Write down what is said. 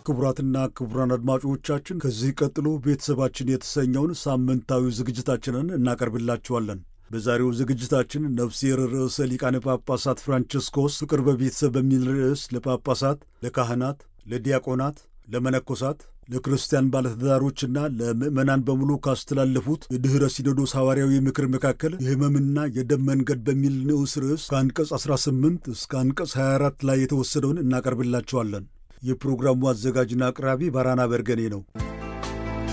ክቡራትና ክቡራን አድማጮቻችን ከዚህ ቀጥሎ ቤተሰባችን የተሰኘውን ሳምንታዊ ዝግጅታችንን እናቀርብላችኋለን። በዛሬው ዝግጅታችን ነፍሴር ርዕሰ ሊቃነ ጳጳሳት ፍራንቸስኮስ ፍቅር በቤተሰብ በሚል ርዕስ ለጳጳሳት፣ ለካህናት፣ ለዲያቆናት፣ ለመነኮሳት፣ ለክርስቲያን ባለትዳሮችና ለምዕመናን በሙሉ ካስተላለፉት የድኅረ ሲኖዶስ ሐዋርያዊ ምክር መካከል የሕመምና የደም መንገድ በሚል ንዑስ ርዕስ ከአንቀጽ 18 እስከ አንቀጽ 24 ላይ የተወሰደውን እናቀርብላችኋለን። የፕሮግራሙ አዘጋጅና አቅራቢ ባራና በርገኔ ነው።